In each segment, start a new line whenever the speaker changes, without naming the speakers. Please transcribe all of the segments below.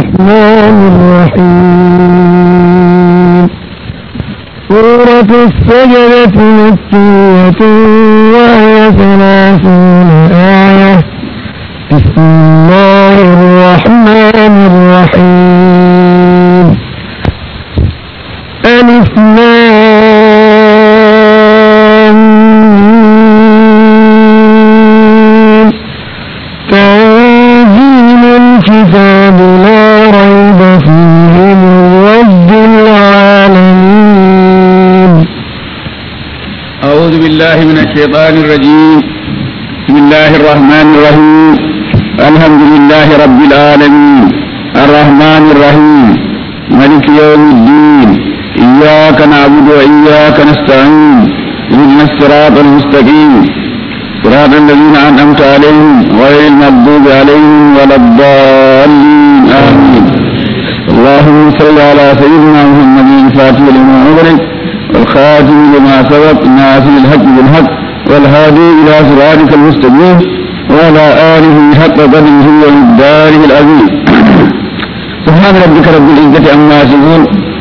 الرحمن الرحيم سورة السجدة مكية وهي ثلاثون آية بسم الله الرحمن الرحيم ألف لام ميم. تنزيل الكتاب لا ريب فيه من رب العالمين
أعوذ بالله من الشيطان الرجيم بسم الله الرحمن الرحيم الحمد لله رب العالمين الرحمن الرحيم ملك يوم الدين إياك نعبد وإياك نستعين اهدنا الصراط المستقيم صراط الذين أنعمت عليهم غير المغضوب عليهم ولا الضالين آمين اللهم صل على سيدنا محمد الفاتح لما أغلق والخاتم لما سبق ناصر الحق بالحق والهادي إلى صراطك المستقيم وعلى آله حق قدره ومقداره العظيم سبحان ربك رب العزة عما يصفون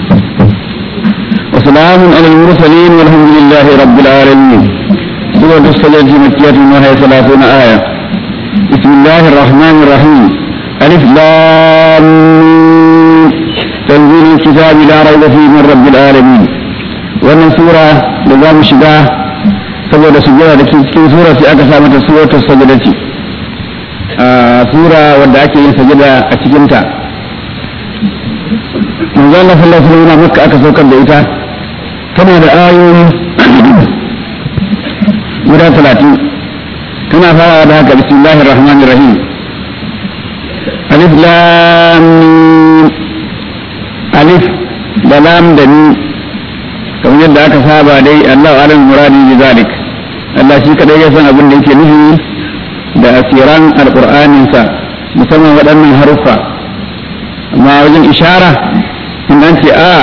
وسلام على المرسلين والحمد لله رب العالمين سورة السجدة مكية وهي ثلاثون آية بسم الله الرحمن الرحيم ألف لام ميم. تنزيل الكتاب لا ريب فيه من رب العالمين wannan sura da za mu shiga saboda sujjada da ke cikin sura sai aka sa mata suratul sajadati a sura wadda ake yin sajada a cikin ta manzo Allah sallallahu alaihi wasallam makka aka saukar da ita tana da ayoyi guda 30 tana fara da haka bismillahir rahmanir rahim alif lam mim alif da lam da mim kamar yadda aka saba dai Allah alam muradi bi zalik Allah shi kadai ya san abin da yake nufi da asiran alqur'anin sa musamman waɗannan haruffa amma wajen ishara in an ce a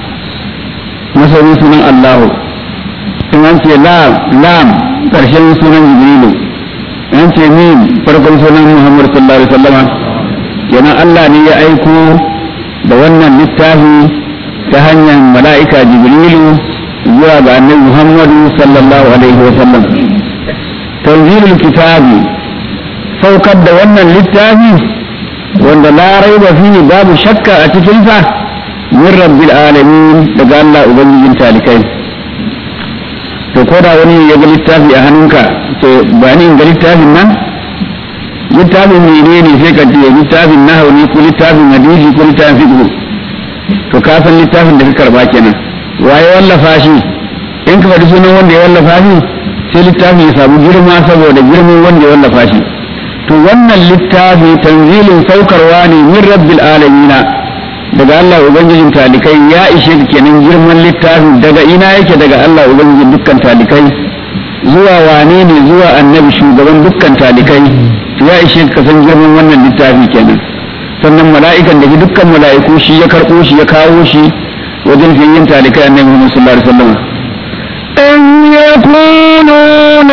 masarin sunan Allahu in an ce lam lam karshen sunan Jibrilu in an ce mim farkon sunan Muhammad sallallahu alaihi wasallama kenan Allah ne ya aiko da wannan littafi ta hanyar mala'ika jibrilu zuwa ga annabi muhammadu sallallahu alaihi wa sallam tanzilul kitabi saukar da wannan littafi wanda la raiba fihi babu shakka a cikinsa min rabbil alamin daga Allah ubangijin talikai to ko da wani ya ga littafi a hannunka to ba ni ga littafin nan littafin menene sai ka ce littafin nahawu ne ko littafin hadisi ko littafin fiqh to ka san littafin da ka karba kenan waye wallafa shi in ka faɗi sunan wanda ya wallafa shi sai littafin ya samu girma saboda girman wanda ya wallafa shi to wannan littafi tanzilin saukarwa ne min rabbil alamina daga Allah ubangijin talikai ya ishe ka kenan girman littafin daga ina yake daga Allah ubangijin dukkan talikai zuwa wane ne zuwa annabi shugaban dukkan talikai ya ishe ka san girman wannan littafi kenan sannan mala'ikan da dukkan mala'iku shi ya karɓo shi ya kawo shi wajen fiyayyen talikai annabi Muhammad sallallahu alaihi wasallam
أم يقولون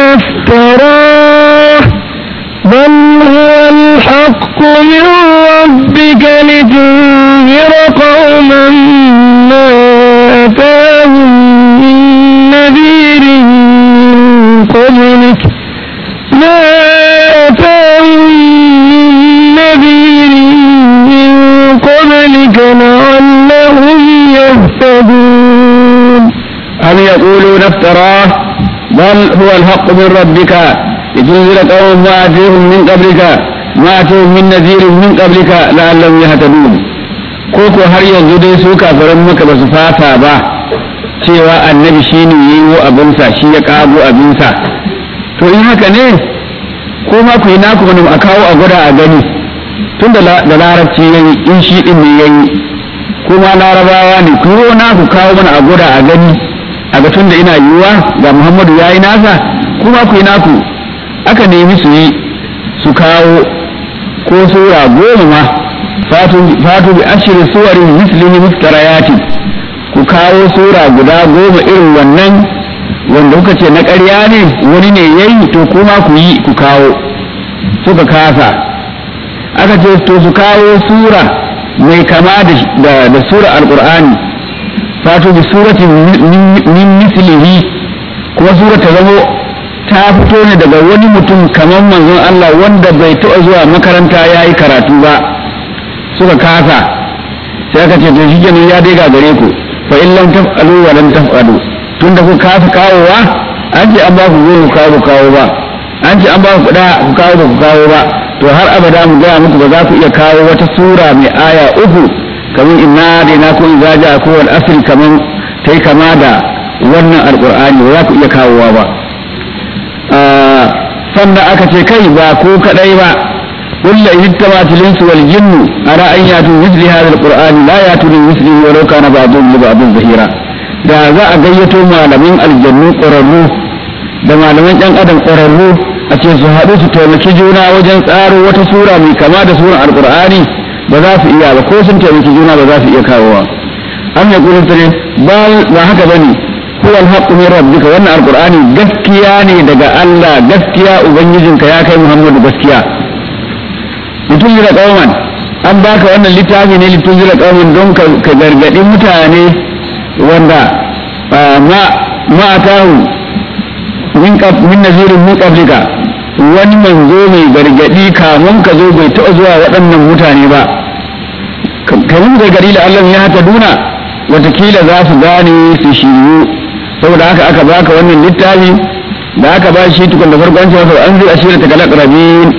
افتراه بل هو الحق من ربك لتنذر قوما ما أتاهم من نذير من قبلك ما أتاهم من نذير من قبلك لعلهم يهتدون
أم يقولون افتراه بل هو الحق من ربك لتنذر قوما ما أتيهم من قبلك ما أتيهم من نذير من قبلك لعلهم يهتدون koko har yanzu dai su kafiran maka ba su fata ba cewa annabi shi ne yi wa abinsa shi ya kago abinsa to in haka ne ko ma ku yi naku wani a kawo a gwada a gani tun da larabci ya yi in shi din ne ya yi kuma larabawa ne ku yi naku kawo mana a gwada a gani a ga tun da ina yiwuwa ga muhammadu ya yi nasa kuma ku yi naku aka nemi su yi su kawo ko sura goma ma fatu bi ashirin suwarin mislihi muftarayati ku kawo sura guda goma irin wannan wanda kuka ce na ƙarya ne wani ne yayi to kuma ku yi ku kawo suka kasa aka ce to su kawo sura mai kama da da sura alqur'ani fato bi suratin min mislihi kuma sura ta zamo ta fito ne daga wani mutum kamar manzon Allah wanda bai taɓa zuwa makaranta ya yi karatu ba suka kasa sai aka ce to shi kenan ya dai gare ku fa in lam taf'alu wa lam taf'alu tunda ku kasa kawowa an ce an ba ku goma kawo ku kawo ba an ce an ba ku kuɗa ku kawo ba ku kawo ba to har abada mu gaya muku ba za ku iya kawo wata sura mai aya uku kamar inna da na ko idza ja ko wal asr kamar tai kama da wannan alqur'ani ba za ku iya kawowa ba sannan aka ce kai ba ko kadai ba قل إن اتبعت الإنس والجن على أن يأتوا مثل هذا القرآن لا يأتوا بمثله ولو كان بعضهم لبعض ظهيرا da za a gayyato malamin aljannu ƙwararru da malaman ɗan adam ƙwararru a ce su haɗu su taimaki juna wajen tsaro wata sura mai kama da suran alƙur'ani ba za su iya ba ko sun taimaki juna ba za su iya kawowa an ya ƙurin tare ba haka ba ne huwa alhaqqu min rabbika wannan alƙur'ani gaskiya ne daga Allah gaskiya ubangijinka ya kai Muhammadu gaskiya mutum da kauman an baka wannan littafi ne littun da kauman don ka gargaɗi mutane wanda ma ma atahu min min nazirin min qablika wani manzo mai gargadi kamun ka zo bai taɓa zuwa waɗannan mutane ba kamun gargadi da Allah ya haka duna watakila za su gane su shiryu saboda haka aka baka wannan littafi da aka ba shi tukun da farkon cewa an zai ashira ta kalak rabin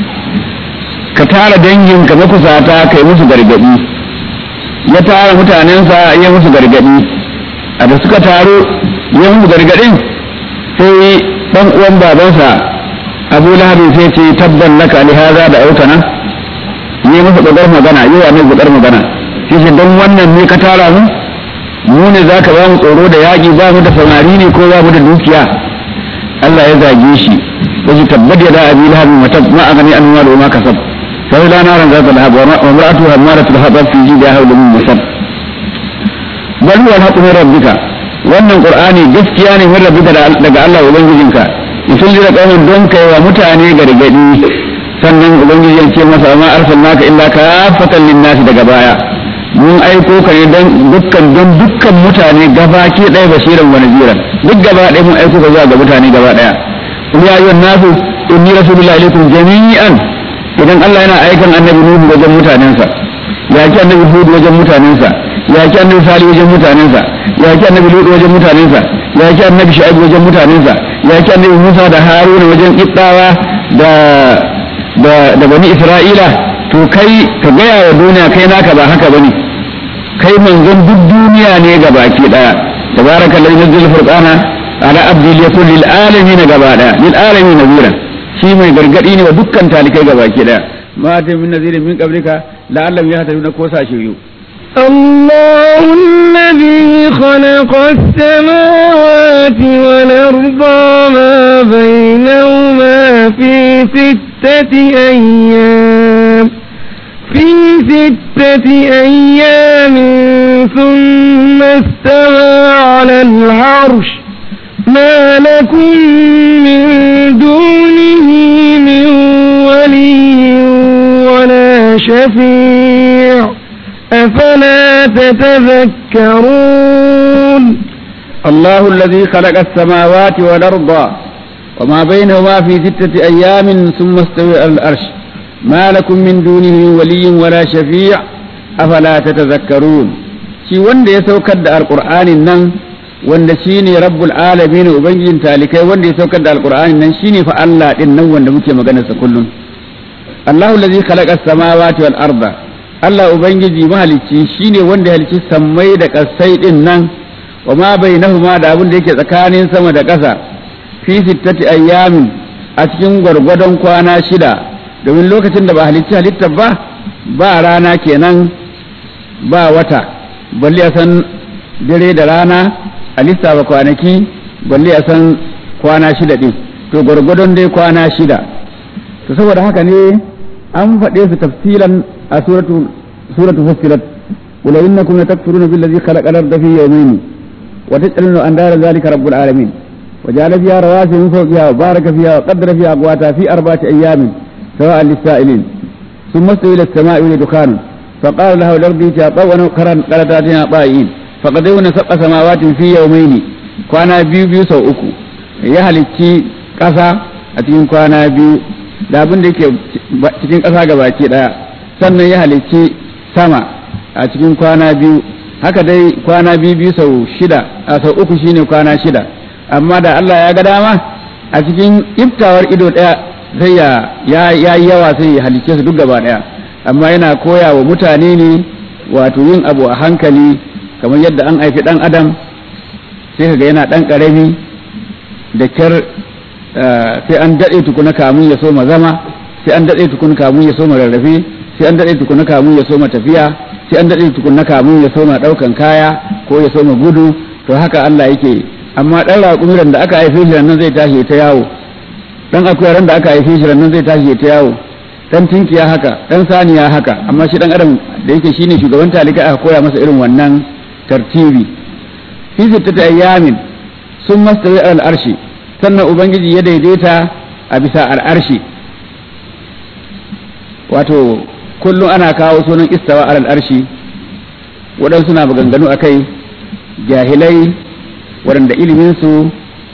ka tara dangin ka makusata kai musu gargadi ya tara mutanensa ya musu gargadi a da suka taro ya musu gargadin sai dan uwan babansa abu lahabi sai ce tabban laka li haza da autana ne masa bakar magana yi wa ne bakar magana sai ce don wannan ne ka tara mu mu ne za ka ba mu tsoro da yaƙi ba mu da samari ne ko ba mu da dukiya Allah ya zage shi ya ce tabbat ya da abi lahabi matab ma a gani an ma da ma kasab sai la naran zata lahab wa mar'atu hamaratu lahab fi jidiha hawla min musab bal huwa al-haqqu min rabbika wannan qur'ani gaskiya ne min rabbika daga Allah ubangijinka mutum da kauman don kai wa mutane gargadi sannan ubangiji ya ce masa ma arsalnaka illa kafatan lin-nasi daga baya mun aiko ka ne don dukkan don dukkan mutane gabaki ɗaya basiran wa naziran duk gaba ɗaya mun aiko ka zuwa ga mutane gaba ɗaya ya ayyuhan nasu inni rasulullahi alaikum jami'an idan Allah yana aikan annabi Nuhu wajen mutanensa ya ki annabi Hud wajen mutanensa ya ki annabi Salih wajen mutanensa ya ki annabi Lut wajen mutanensa ya ki annabi Shu'aib wajen mutanensa ya ki annabi Musa da Haruna wajen Ibtawa da da da bani Isra'ila to kai ka gaya wa duniya kai naka ba haka bane kai manzon duk duniya ne ga baki daya tabarakallazi nazzala furqana ala abdi liyakun lil alamin gaba daya lil alamin nazira shi mai gargadi ne wa dukkan talikai ga baki daya ma ta min nazirin min qablika la'allam yahtaduna ko sa shiryu
الله الذي خلق السماوات والأرض ما بينهما في ستة أيام في ستة أيام ثم استوى على العرش ما لكم من دونه من ولي ولا شفيع أفلا تتذكرون
الله الذي خلق السماوات والأرض وما بينهما في ستة أيام ثم استوى على الأرش ما لكم من دونه ولي ولا شفيع أفلا تتذكرون شي wanda ya saukar da alqur'anin nan wanda shine rabbul alamin ubangijin talikai wanda ya saukar da alqur'anin nan shine fa Allah din nan wanda muke magana sa kullun Allahu allazi khalaqa as-samawati wal arda Allah ubangiji mahalicci shine wanda ya halicci sammai da kasai din nan wa ma bainahuma da abin da yake tsakanin sama da ƙasa fi sittati ayyamin a cikin gwargwadon kwana shida domin lokacin da ba halicci halittar ba ba rana kenan ba wata balle a san dare da rana a lissafa kwanaki balle a san kwana shida din to gwargwadon dai kwana shida to saboda haka ne an faɗe su tafsilan a suratu suratu fussilat قل إنكم لتكفرون بالذي خلق الأرض في يومين وتجعلون أندار ذلك رب العالمين وجعل فيها رواسي من فوقها وبارك فيها وقدر فيها أقواتها في أربعة أيام سواء للسائلين ثم استوى إلى السماء وهي دخان فقال له الأرض تابا ونكرا قلتاتنا طائين فقدرنا سبع سماوات في يومين كوانا بيو بيو سو uku ya halicci ƙasa a cikin kwana biyu da abin da yake cikin ƙasa gabaki ɗaya sannan ya halicci sama a cikin kwana biyu haka dai kwana biyu biyu sau shida a sau uku shine kwana shida amma da Allah ya ga dama a cikin iftawar ido ɗaya sai ya yi yawa sai ya halicce su duk gaba ɗaya amma yana koya wa mutane ne wato yin abu a hankali kamar yadda an haifi ɗan adam sai kaga yana ɗan ƙarami da kyar sai an daɗe tukuna kamun ya soma zama sai an daɗe tukuna kamun ya soma rarrafe sai an daɗe tukuna kamun ya soma tafiya sai an daɗe tukuna kamun ya soma ɗaukan kaya ko ya soma gudu to haka Allah yake amma ɗan raƙumiran da aka haife shi nan zai tashi ta yawo ɗan akuyaran da aka haife shi nan zai tashi ta yawo dan tinkiya haka dan saniya haka amma shi dan adam da yake shine shugaban talika aka koya masa irin wannan tartibi fi sittati ayyamin sun mastawi al arshi sannan ubangiji ya daidaita a bisa al arshi wato kullum ana kawo sunan istawa al arshi waɗansu suna maganganu a kai jahilai waɗanda iliminsu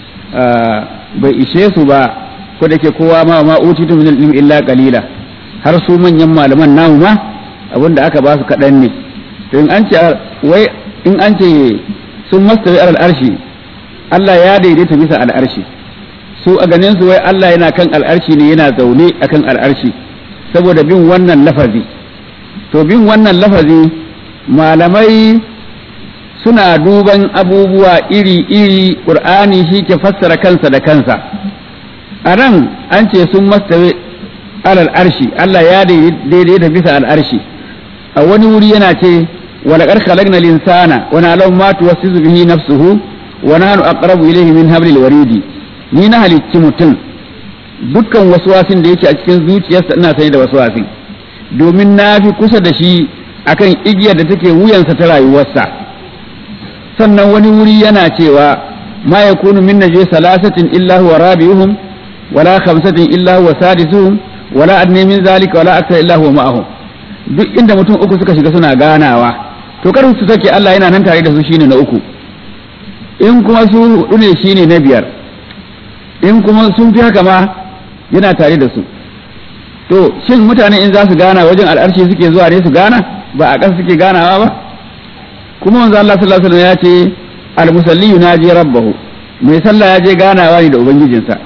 bai ishe su ba ko da ke kowa ma ma utitu min ilmi illa qalila har su manyan malaman namu ma abinda aka ba su kaɗan ne to in an ce wai in an ce sun mastawi alal arshi Allah ya daidaita bisa al'arshi su a ganin su wai Allah yana kan al'arshi ne yana zaune akan al'arshi saboda bin wannan lafazi to bin wannan lafazi malamai suna duban abubuwa iri-iri ƙur'ani shi ke fassara kansa da kansa a nan an ce sun mastawi alal arshi Allah ya daidaita bisa al'arshi a wani wuri yana ce walaƙar khalaqna linsana wa na'lamu ma tuwassizu bihi nafsuhu wa nahnu aqrabu ilayhi min hablil waridi ni na halicci mutum dukkan waswasin da yake a cikin zuciyarsa ina sani da waswasin domin na fi kusa da shi akan igiyar da take wuyansa ta rayuwarsa sannan wani wuri yana cewa ma yakunu min najis salasatin illa huwa rabi'uhum wala khamsatin illa huwa sadisuhum wala adni min zalika wala akthar illa huwa ma'ahum duk inda mutum uku suka shiga suna ganawa to kar su sake Allah yana nan tare da su shine na uku in kuma su hudu ne shine na biyar in kuma sun fi haka ma yana tare da su to shin mutane in za su gana wajen al'arshi suke zuwa ne su gana ba a ƙasa suke ganawa ba kuma manzo Allah sallallahu alaihi wasallam ya ce al-musalli yunaji rabbahu mai sallah ya je ganawa ne da ubangijinsa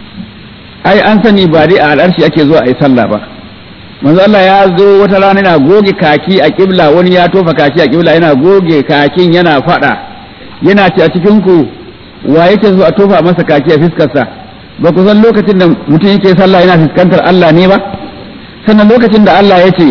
ai an sani ba dai a al'arshi ake zuwa a yi sallah ba manzo Allah ya zo wata rana yana goge kaki a kibla wani ya tofa kaki a kibla yana goge kakin yana fada yana ce a cikin ku wa yake so a tofa masa kaki a fiskarsa ba ku san lokacin da mutum yake sallah yana fuskantar Allah ne ba sannan lokacin da Allah ya ce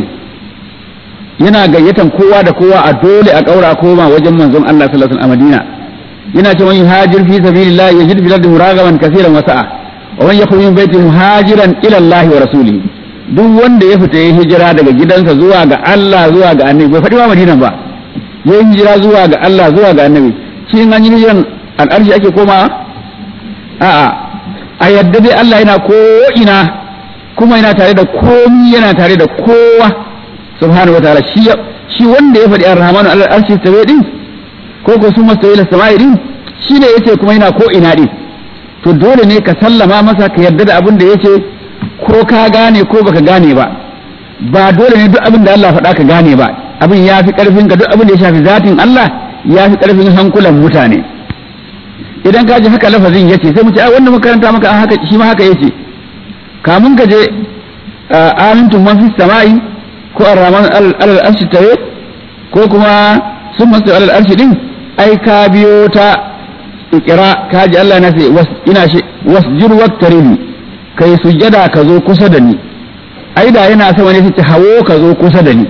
yana gayyatan kowa da kowa a dole a kaura koma wajen manzon Allah sallallahu alaihi wasallam a Madina yana ce wani hajir fi sabilillah yajid fil ardi muragaman kaseeran wa sa'a wa man yakhruj min baiti muhajiran ila Allah wa rasulihi duk wanda ya fita ya hijira daga gidansa zuwa ga Allah zuwa ga annabi bai faɗi ma Madina ba ya hijira zuwa ga Allah zuwa ga annabi shi in an yi hijiran al'arshi ake komawa a'a a yadda dai Allah yana ko ina kuma yana tare da komi yana tare da kowa subhanahu wa ta'ala shi shi wanda ya faɗi ar-rahmanu al-arshi tawe din ko ko sun masa ila sama'i din shi ne yace kuma yana ko ina din to dole ne ka sallama masa ka yarda da abin da yace ko ka gane ko baka gane ba ba dole ne duk abin da Allah faɗa ka gane ba abin ya fi ƙarfin ka duk abin da ya shafi zatin Allah ya fi ƙarfin hankulan mutane idan ka ji haka lafazin yace sai mu ce ai wannan makaranta maka haka shi ma haka yace kamun ka je amintum man fis sama'i ko ar-rahman alal arshi tawe ko kuma sun masu alal arshi din ai ka biyo ta ikira ka ji Allah na sai ina shi wasjir waqtarini kai sujjada ka zo kusa da ni ai da yana sa wani sai hawo ka zo kusa da ni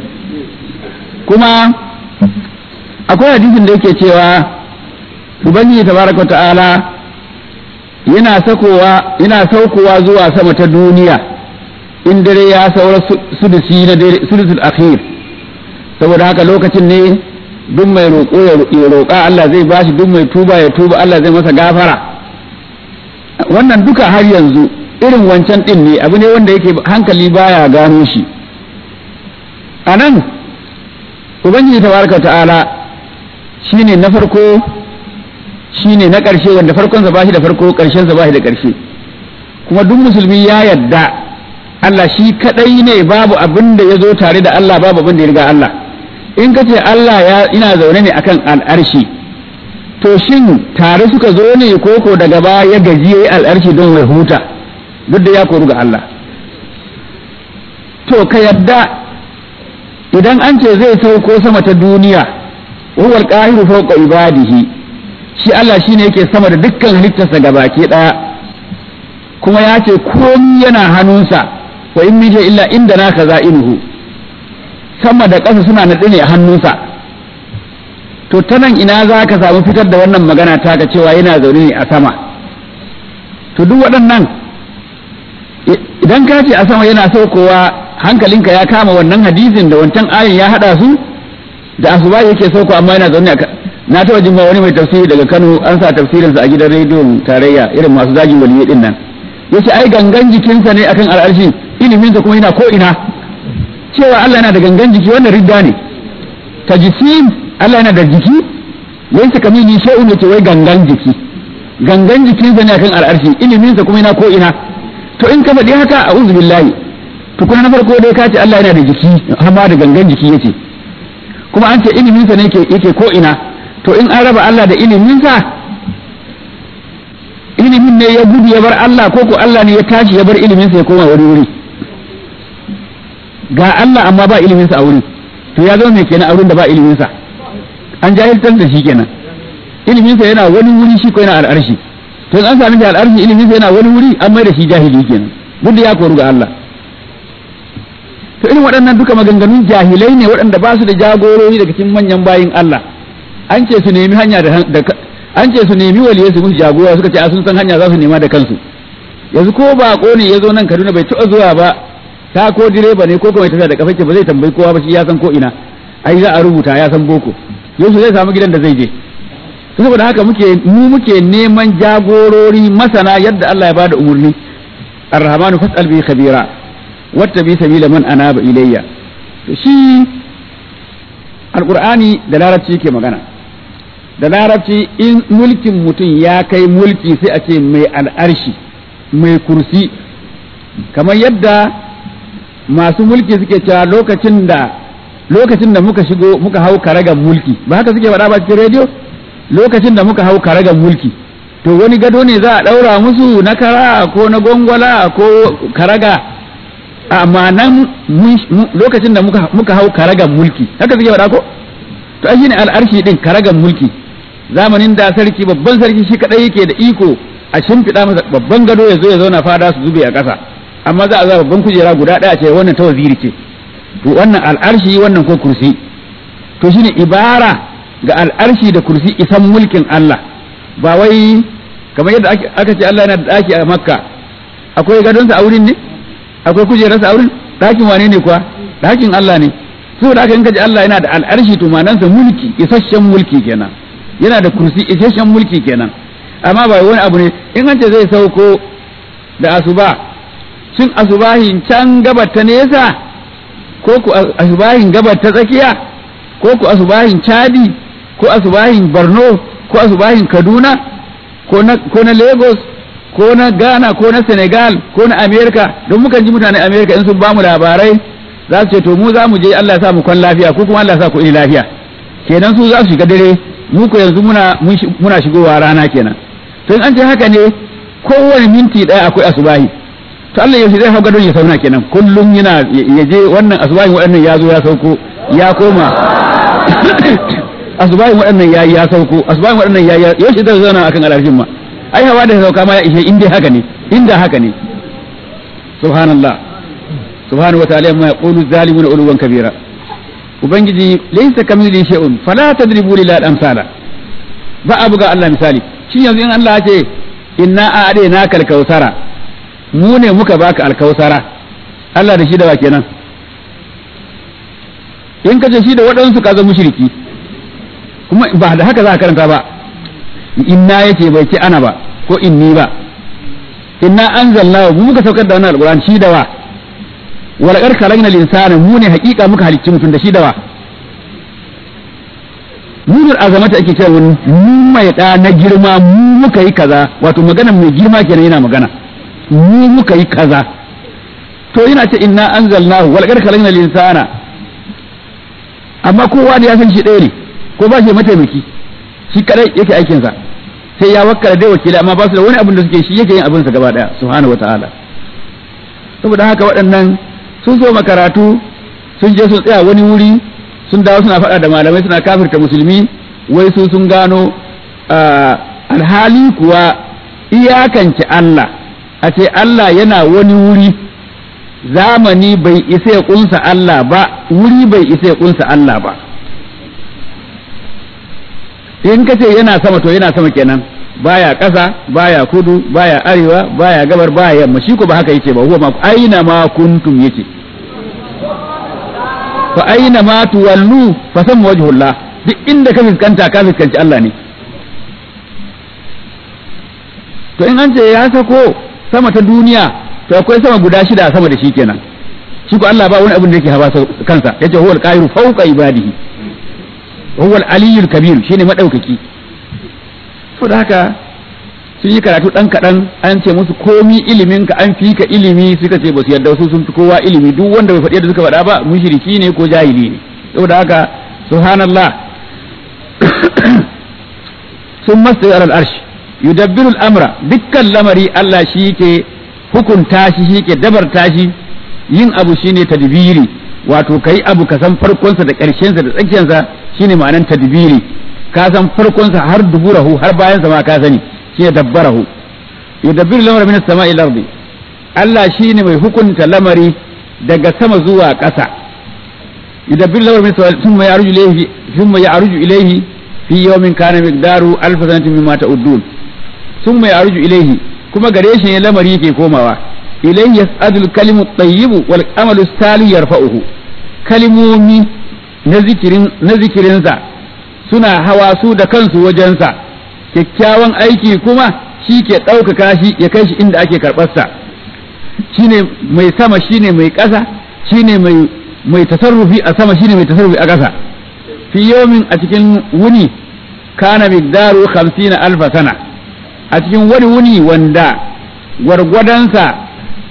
kuma akwai hadisin da yake cewa ubangiji tabaraka ta'ala yana sakowa yana saukowa zuwa sama ta duniya in dare ya saura sudusi na dare sudusul akhir saboda haka lokacin ne duk mai roƙo ya roƙa Allah zai bashi duk mai tuba ya tuba Allah zai masa gafara wannan duka har yanzu irin wancan din ne abu ne wanda yake hankali baya gano shi a nan ubangiji tabaraka ta'ala shine na farko shine na ƙarshe wanda farkon sa bashi da farko ƙarshen sa bashi da ƙarshe kuma duk musulmi ya yadda Allah shi kadai ne babu abin da ya zo tare da Allah babu abin da ya riga Allah in ka ce Allah ya ina zaune ne akan al'arshi to shin tare suka zo ne koko daga baya ya gaji yayi al'arshi don wai huta duk da ya koru ga Allah to ka yadda idan an ce zai sauko sama ta duniya huwa al-qahiru fawqa ibadihi shi Allah shine yake sama da dukkan halittarsa gabaki daya kuma ya ce komi yana hannunsa wa in min illa inda na kaza'inuhu sama da ƙasa suna naɗe ne a hannunsa to ta nan ina za ka samu fitar da wannan magana ta ga cewa yana zaune ne a sama to duk waɗannan idan ka ce a sama yana saukowa hankalinka ya kama wannan hadisin da wancan ayin ya haɗa su da asuba yake sauko amma yana zaune a na taɓa jin wani mai tafsiri daga Kano an sa tafsirinsa a gidan rediyon tarayya irin masu zagin waliyyi din nan yace ai gangan jikinsa ne akan al'arshi iliminsa kuma yana ko ina cewa Allah yana da gangan jiki wannan ridda ne tajsim Allah yana da jiki laysa kamili shay'un yace wai gangan jiki gangan jikinsa ne akan al'arshi iliminsa kuma yana ko ina to in ka faɗi haka a'udhu billahi to kuma na farko dai ka ce Allah yana da jiki amma da gangan jiki yace kuma an ce iliminsa ne yake yake ko ina to in an raba Allah da iliminsa ilimin ne ya gudu ya bar Allah ko ko Allah ne ya tashi ya bar iliminsa ya koma wani wuri ga Allah amma ba iliminsa a wuri to ya zama mai kenan a wurin da ba iliminsa an jahiltar da shi kenan iliminsa yana wani wuri shi ko yana al'arshi to in an sami da al'arshi iliminsa yana wani wuri an mai da shi jahili kenan gudu ya koru ga Allah to irin waɗannan duka maganganun jahilai ne waɗanda ba su da jagorori daga cikin manyan bayin Allah an ce su nemi hanya da an ce su nemi waliyai su musu jagora suka ce a sun san hanya za su nema da kansu yanzu ko bako ne ya zo nan Kaduna bai taɓa zuwa ba ta ko direba ne ko kuma tafiya da kafake ba zai tambayi kowa ba shi ya san ko ina ai za a rubuta ya san boko yau zai samu gidan da zai je saboda haka muke mu muke neman jagorori masana yadda Allah ya bada umurni ar-rahmanu fas'al bi khabira wattabi sabila man anaba ilayya to shi alqur'ani da larabci yake magana da larabci in mulkin mutum ya kai mulki sai a ce mai al'arshi mai kursi kamar yadda masu mulki suke cewa lokacin da lokacin da muka shigo muka hau karagan mulki ba haka suke faɗa ba cikin rediyo lokacin da muka hau karagan mulki to wani gado ne za a ɗaura musu na kara ko na gwangwala ko karaga amma nan lokacin da muka hau karagan mulki haka suke faɗa ko to ai shine al'arshi din karagan mulki zamanin da sarki babban sarki shi kadai yake da iko a shimfiɗa masa babban gado ya zo ya zauna fada su zube a ƙasa amma za a za babban kujera guda ɗaya ce wannan ta waziri ce to wannan al'arshi wannan ko kursi to shine ibara ga al'arshi da kursi isan mulkin Allah ba wai kamar yadda aka ce Allah yana da ɗaki a makka akwai gadonsa a wurin ne akwai kujerarsa a wurin ɗakin wane ne kuwa ɗakin Allah ne saboda haka in ka ji Allah yana da al'arshi to manansa mulki isasshen mulki kenan yana da kursi isasshen mulki kenan amma ba wani abu ne in an ce zai sauko da asuba shin asubahin can gabar ta nesa ko ku asubahin gabar ta tsakiya ko ku asubahin chadi ko asubahin borno ko asubahin kaduna ko na ko na lagos ko na ghana ko na senegal ko na america don mukan ji mutanen america in sun ba mu labarai za su ce to mu za mu je allah ya sa mu kwan lafiya ko kuma allah ya sa ku ini lafiya kenan su za su shiga dare mu ko yanzu muna muna shigowa rana kenan to in an ce haka ne kowane minti ɗaya akwai asubahi to Allah yaushe zai hau gadon ya sauna kenan kullum yana ya je wannan asubahin waɗannan ya zo ya sauko ya koma asubahin waɗannan ya ya sauko asubahin waɗannan ya ya yaushe zai zauna akan alarjin ma ai hawa da sauka ma ya ishe inda haka ne inda haka ne subhanallah subhanahu wa ta'ala ma yaqulu zalimuna uluwan kabira ubangiji laysa kamili shay'un fala tadribu lil amsala ba abu ga Allah misali shi yanzu in Allah ya ce inna a'adina kal kausara mu ne muka baka alkausara Allah da shi da wa kenan in ka ce shi da waɗansu ka zama mushriki kuma ba da haka za ka karanta ba inna yace bai ce ana ba ko inni ba inna anzalna mu muka saukar da wannan alquran shi da wa wal qad khalaqna al-insana mu ne haƙiƙa muka halicci mutum da shi da wa nunul azamata ake cewa wani mu mai da na girma mu muka yi kaza wato magana mai girma kenan yana magana mu muka yi kaza to yana ce inna anzalnahu wal qad khalaqna insana amma kowa da ya san shi ɗaya ne ko ba shi mataimaki shi kadai yake aikin sa sai ya wakkala dai wakili amma ba su da wani abin da suke shi yake yin abin sa gaba daya subhanahu wataala saboda haka waɗannan sun zo makaratu sun je sun tsaya wani wuri sun dawo suna faɗa da malamai suna kafirta musulmi wai su sun gano alhali kuwa iyakance Allah a ce Allah yana wani wuri zamani bai isa ya kunsa Allah ba wuri bai isa ya kunsa Allah ba in ka ce yana sama to yana sama kenan baya ƙasa baya kudu baya arewa baya gabar baya yamma shi ko ba haka yake ba huwa ma aina ma kuntum yake fa aina ma tuwallu fa samma wajhullah duk inda ka fiskanta ka fiskanci Allah ne to in an ce ya sako sama ta duniya to akwai sama guda shida sama da shi kenan shi ko Allah ba wani abin da yake hawa kansa yace huwal qahiru fawqa ibadihi huwal aliyyul kabir shine madaukaki to da haka sun yi karatu dan kadan an ce musu komi ilimin ka an fi ka ilimi suka ce ba su yarda su sun fi kowa ilimi duk wanda bai faɗi yadda suka faɗa ba mushriki ne ko jahili ne saboda haka subhanallah sun masu alal arshi yudabbiru al'amra dukkan lamari Allah shi ke hukunta shi shi ke dabarta shi yin abu shine tadbiri wato kai abu ka san farkonsa da ƙarshensa da tsakiyarsa shine ma'anan tadbiri ka san farkonsa har duburahu har bayansa ma ka sani shine dabbarahu yudabbiru al'amra min as-sama'i ila ardi Allah shine mai hukunta lamari daga sama zuwa ƙasa yudabbiru al'amra min as-sama'i thumma ya'ruju ilayhi thumma ya'ruju ilayhi fi yawmin kana miqdaru alf sanatin mimma ta'uddun thumma ya'ruju ilayhi kuma gare shi ne lamari yake komawa ilayhi yas'adul kalimu tayyibu wal amalu salih yarfa'uhu kalimomi na zikirin na zikirinsa suna hawa su da kansu wajensa kyakkyawan aiki kuma shi ke ɗaukaka shi ya kai shi inda ake karɓarsa shine mai sama shine mai ƙasa shine mai mai tasarrufi a sama shine mai tasarrufi a ƙasa fi yomin a cikin wuni kana migdaru 50 alfa sana a cikin wani wuni wanda gwargwadonsa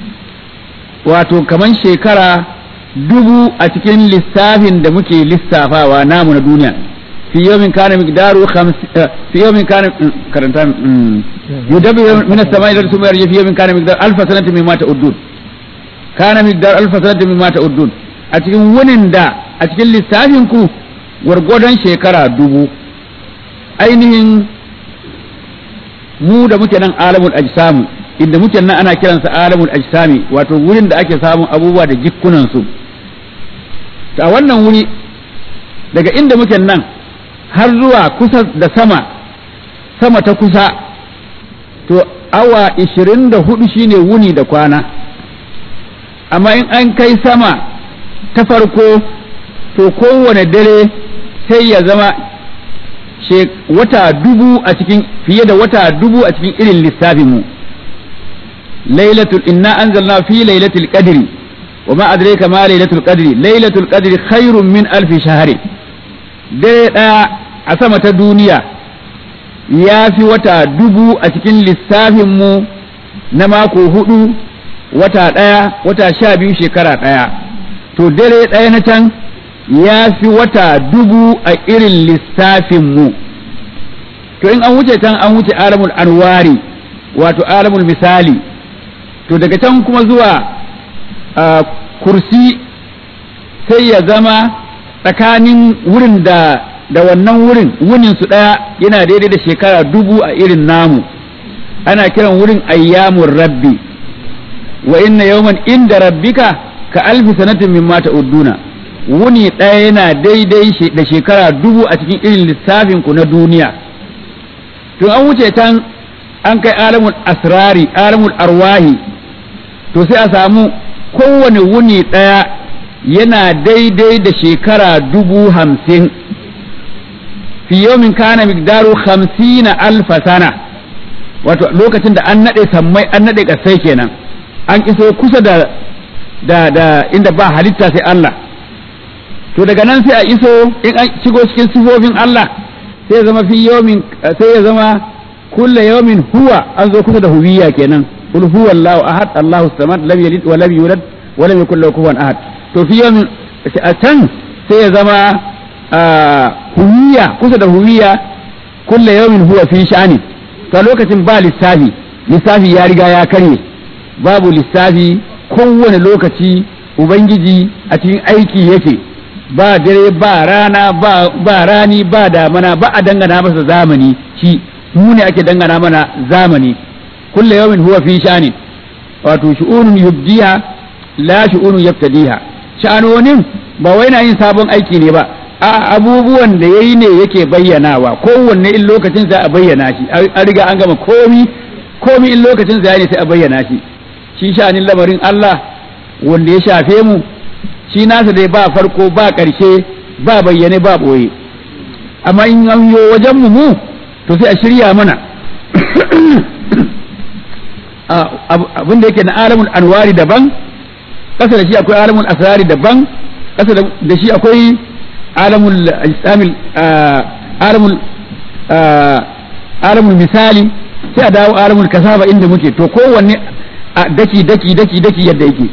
wato kaman shekara dubu a cikin lissafin da muke lissafawa namu na duniya fi yomin kana migdaru fi yomin kana karanta yudabi min as-sama'i ila summa yarji fi yomin kana migdaru alfa sanatin mimma ta'uddun kana migdaru alfa sanatin mimma ta'uddun a cikin wunin da a cikin lissafin ku gwargwadon shekara dubu ainihin mu da muke nan alamul ajsamu inda muke nan ana kiransa alamul ajsami wato wurin da ake samun abubuwa da jikkunan su a wannan wuri daga inda muke nan har zuwa kusa da sama sama ta kusa to awa 24 shine wuni da kwana amma in an kai sama ta farko to kowane dare sai ya zama wata dubu a cikin fiye da wata dubu a cikin irin lissafin mu lailatul inna anzalna fi lailatul qadri wa ma adraka ma lailatul qadri lailatul qadri khairun min alfi shahri dare daya a sama ta duniya ya fi wata dubu a cikin lissafin mu na mako hudu wata daya wata sha biyu shekara daya to dare daya na can ya fi wata dubu a irin lissafinmu to in an wuce can an wuce alamul anwari wato alamul misali to daga can kuma zuwa kursi sai ya zama tsakanin wurin da da wannan wurin wunin su ɗaya yana daidai da shekara dubu a irin namu ana kiran wurin ayyamun rabbi wa inna yawman inda rabbika ka alfi sanatin mimma ta'udduna wuni ɗaya yana daidai da shekara dubu a cikin irin lissafin ku na duniya to an wuce can an kai alamul asrari alamul arwahi to sai a samu kowane wuni ɗaya yana daidai da shekara dubu hamsin fi yawmin kana migdaru hamsina alfa sana wato lokacin da an naɗe sammai an naɗe ƙasai kenan an iso kusa da da da inda ba halitta sai Allah to daga nan sai a iso in an shigo cikin sifofin Allah sai ya zama fi yawmin sai ya zama kulla yawmin huwa an zo kusa da huwiya kenan qul huwa Allahu ahad Allahu samad lam yalid wa lam yulad wa lam yakul lahu kufuwan ahad to fi yawmin a can sai ya zama huwiya kusa da huwiya kulla yawmin huwa fi sha'ani to lokacin ba lissafi lissafi ya riga ya karye babu lissafi kowane lokaci ubangiji a cikin aiki yake ba dare ba rana ba, ba rani ba damana ba a dangana masa zamani shi mu ne ake dangana mana zamani kulle yawmin huwa fi sha'anin wato shu'unun yubdiha la shu'unun yaftadiha sha'anonin ba wai na yin sabon aiki ne ba a abubuwan da yayi ne yake bayyanawa kowanne in lokacin sa a bayyana shi an riga an gama komi komi in lokacin sa ne sai a bayyana shi shi sha'anin lamarin Allah wanda ya shafe mu shi nasa dai ba farko ba ƙarshe ba bayyane ba ɓoye amma in an yo wajen mu mu to sai a shirya mana abin da yake na alamun anwari daban ƙasa da shi akwai alamun asrari daban ƙasa da shi akwai alamul islamil alamul alamul misali sai a dawo alamul kasaba inda muke to kowanne daki daki daki daki yadda yake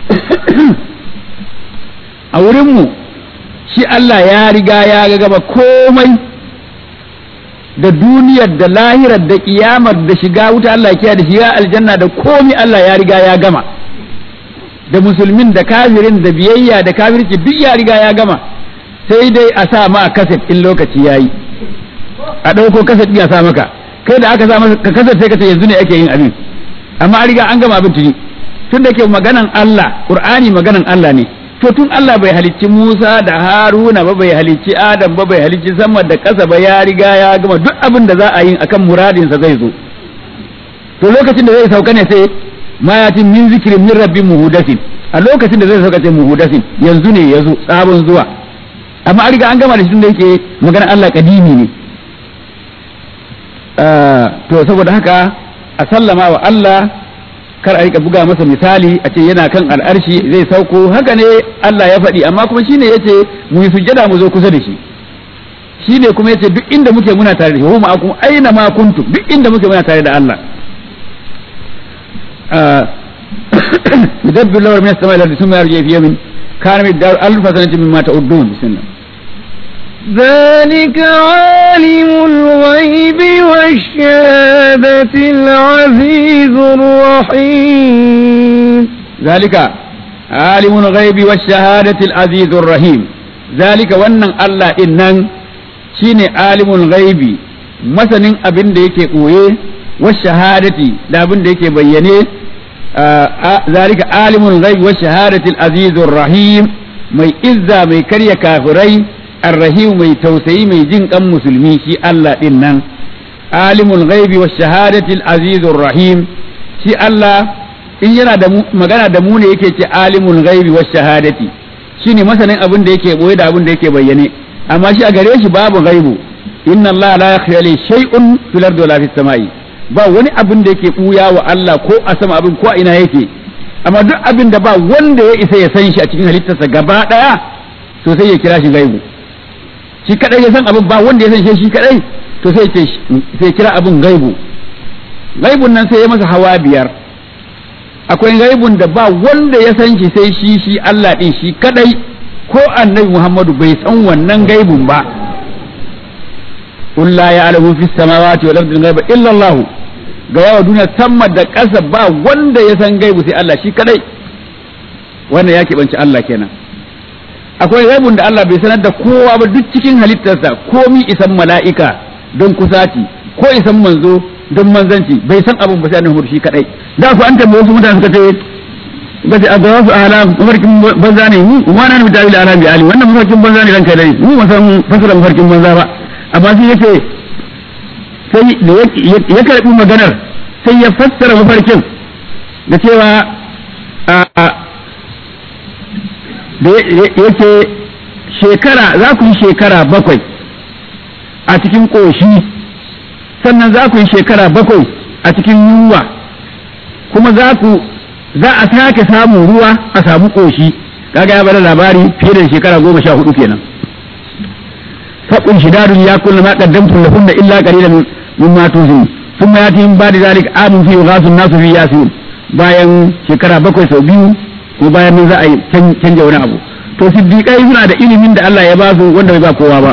a wurinmu shi Allah ya riga ya gaba komai da duniyar da lahirar da kiyamar da shiga wuta Allah ya da shiga aljanna da komai Allah ya riga ya gama da musulmin da kafirin da biyayya da kafirci duk ya riga ya gama sai dai a sa ma kaset in lokaci yayi a ɗauko kaset ɗin a sa maka kai da aka sa maka kaset sai ka ce yanzu ne ake yin abin amma an riga an gama abin tuni tun da ke maganan Allah Qur'ani maganan Allah ne to tun Allah bai halicci Musa da Haruna ba bai halicci Adam ba bai halicci sama da ƙasa ba ya riga ya gama duk abin da za a yi akan muradinsa zai zo to lokacin da zai sauka ne sai ma yatin min zikirin min rabbin muhudasin a lokacin da zai sauka sai muhudasin yanzu ne ya zo sabon zuwa amma an riga an gama da shi tun da yake maganan Allah kadimi ne to saboda haka a sallama wa Allah kar a rika buga masa misali a ce yana kan al'arshi zai sauko haka ne Allah ya faɗi amma kuma shine yace mu yi sujjada mu zo kusa da shi shine kuma yace duk inda muke muna tare da shi huma akum aina ma kuntum duk inda muke muna tare da Allah yudabbiru lahu min as-sama'i ila al-ardi thumma yarji fi yawmin kana miqdaru alf sanatin mimma ta'udun bismillah
ذلك عالم الغيب والشهادة العزيز الرحيم
ذلك عالم الغيب والشهادة العزيز الرحيم ذلك wannan Allah din nan shine alimul ghaibi masanin abin da yake koye wa shahadati da abin da yake bayyane zalika alimul ghaibi wa shahadati al-azizur rahim mai izza mai karya kafirai الرحيم mai tausayi mai jin kan musulmi shi Allah din nan alimul ghaibi wa shahadati al-azizur rahim shi Allah in yana da magana da mu ne yake ce alimul ghaibi wa shahadati shine masanin abin da yake boye da abin da yake bayyane amma shi a gare shi babu ghaibu inna Allah la yakhfa li shay'un fil ardi wala fis samai ba wani abin da yake buya wa Allah ko a sama abin ko a ina yake amma duk abin da ba wanda ya isa ya san shi a cikin halittarsa gaba daya to sai ya kira shi ghaibu shi kadai ya san abin ba wanda ya san shi shi kadai to sai ce sai kira abin gaibu gaibun nan sai ya masa hawa biyar akwai gaibun da ba wanda ya san shi sai shi shi Allah din shi kadai ko annabi Muhammadu bai san wannan gaibun ba qul la ya'lamu fis samawati wal ardi ghaiba illa Allah ga yawa duniya sama da ƙasa ba wanda ya san gaibu sai Allah shi kadai wannan ya keɓanci Allah kenan akwai gaibun da Allah bai sanar da kowa ba duk cikin halittarsa komi isan mala'ika don kusaci ko isan manzo don manzanci bai san abin ba sai annabi shi kadai da ku an tambaye wasu mutane suka ce ba sai aga wasu alam mafarkin banza ne mu ma na mu tawila ala bi ali wannan mafarkin banza ne ranka dai mu ba san fasara mafarkin banza ba amma sai yace sai da ya karbi maganar sai ya fassara mafarkin da cewa da yake shekara za ku yi shekara bakwai a cikin ƙoshi sannan za ku yi shekara bakwai a cikin yunwa kuma za ku za a sake samun ruwa a samu ƙoshi kaga ya bada labari fiye da shekara goma sha hudu kenan faqun shidadun ya kullu ma qaddamtum lahunna illa qalilan mimma tuzun thumma yati min ba'di zalik amun fi ghasun nasu fi yasin bayan shekara bakwai sau biyu ko bayan nan za a yi canja wani abu to siddiqai suna da ilimin da Allah ya ba su wanda bai ba kowa ba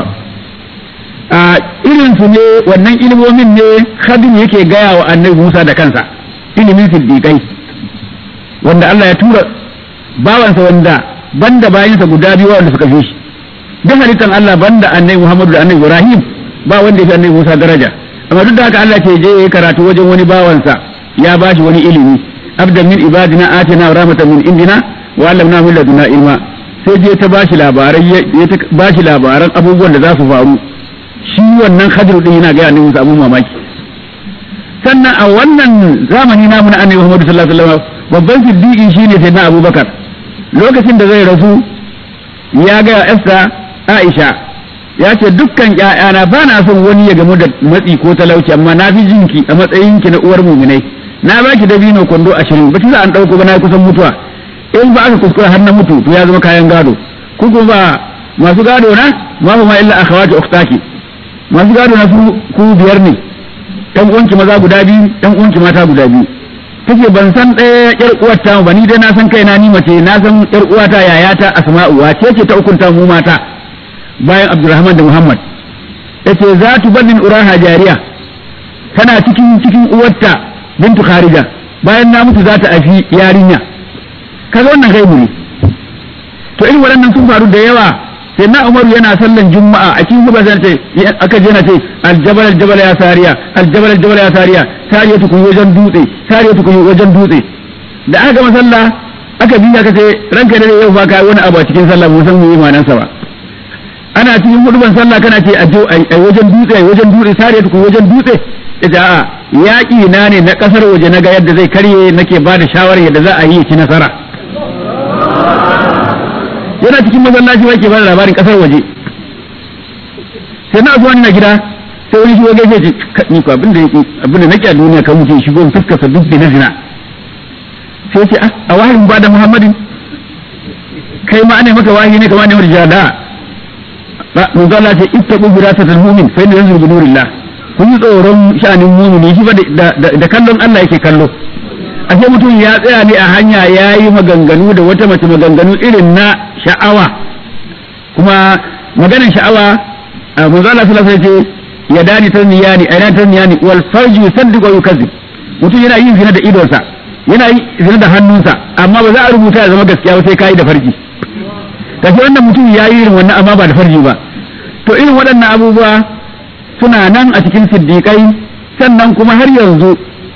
a irin su ne wannan ilimomin ne khadim yake gaya wa annabi Musa da kansa ilimin siddiqai wanda Allah ya tura bawansa wanda banda bayansa guda biyu wanda suka fi shi duk halittan Allah banda annabi Muhammadu da annabi Ibrahim ba wanda ya fi annabi Musa daraja amma duk da haka Allah ce je yayi karatu wajen wani bawansa ya bashi wani ilimi abdan min ibadina atina rahmatan min indina wa allamna min ladunna ilma sai je ta bashi labarai ya ta bashi labaran abubuwan da za su faru shi wannan Khadir din yana ga annabi Musa abun mamaki sannan a wannan zamani namu na annabi Muhammadu sallallahu alaihi wasallam babban siddiqi shine sayyidina Abubakar lokacin da zai rasu ya ga Esther Aisha ya ce dukkan ƴaƴana ba na son wani ya gamu da matsi ko talauci amma na fi jinki a matsayinki na uwar muminai na baki dabino kwando ashirin ba za an ɗauko ba na kusan mutuwa in ba aka kuskura har na mutu to ya zama kayan gado ku kuma ba masu gado na ma ma illa akhawati ukhtaki masu gado na su ku biyar ne ɗan uwanki maza guda biyu ɗan uwanki mata guda biyu take ban san ɗaya ƴar uwarta ba ni dai na san kaina ni mace na san ƴar uwata yayata asma'u wace ce ta ukunta mu mata bayan abdurrahman da muhammad yace za tu bannin uraha jariya tana cikin cikin uwarta bintu kharija bayan na mutu za ta afi yarinya kaga wannan gaibu ne to irin waɗannan sun faru da yawa sai na umaru yana sallan juma'a a cikin gaba sai ce aka je na ce aljabal aljabal ya sariya aljabal aljabal ya sariya sariya tukun wajen dutse sariya tukun wajen dutse da aka gama sallah aka biya ka ce ranka da yau fa kai wani abu a cikin sallah mu san mu yi manansa ba ana cikin huduban sallah kana ce a wajen dutse a wajen dutse sariya tukun wajen dutse ita a yaƙi na ne na ƙasar waje na ga yadda zai karye nake ba da shawarar yadda za a yi ci nasara yana cikin masallaci ba ke ba da labarin ƙasar waje sai na zuwa na gida sai wani shigo gaishe ce ni ko abin da abin da nake a duniya kan mutum shigo fuskarsa duk da na zina sai ce a wahayin ba da muhammadin kai ma ana maka wahayi ne kamar ne wani jada manzo Allah ce ittaqu firasatal mu'min fa inna yanzuru bi nurillah kun yi tsoron sha'anin mumini shi ba da kallon Allah yake kallo ashe mutum ya tsaya ne a hanya ya yi maganganu da wata mace maganganu irin na sha'awa kuma maganin sha'awa manzo Allah sallallahu alaihi wasallam ya dani taniyani ayna taniyani wal farju yusaddiqu wa yukazzib mutum yana yin zina da idonsa yana yin zina da hannunsa amma ba za a rubuta ya zama gaskiya ba sai kai da farji kace wannan mutum ya yi irin wannan amma ba da farji ba to irin waɗannan abubuwa suna nan a cikin siddiƙai sannan kuma har yanzu